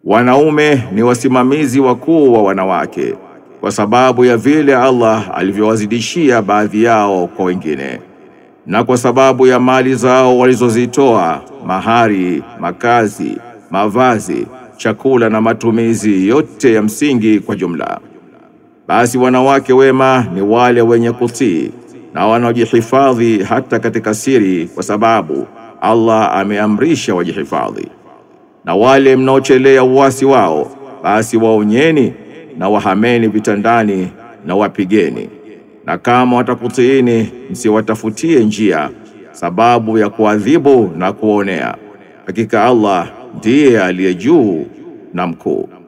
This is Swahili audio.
Wanaume ni wasimamizi wakuu wa wanawake kwa sababu ya vile Allah alivyowazidishia baadhi yao kwa wengine, na kwa sababu ya mali zao walizozitoa, mahari, makazi, mavazi, chakula na matumizi yote ya msingi kwa jumla. Basi wanawake wema ni wale wenye kutii na wanaojihifadhi hata katika siri, kwa sababu Allah ameamrisha wajihifadhi. Na wale mnaochelea uasi wao, basi waonyeni na wahameni vitandani na wapigeni, na kama watakutiini msiwatafutie njia sababu ya kuadhibu na kuonea. Hakika Allah ndiye aliye juu na mkuu.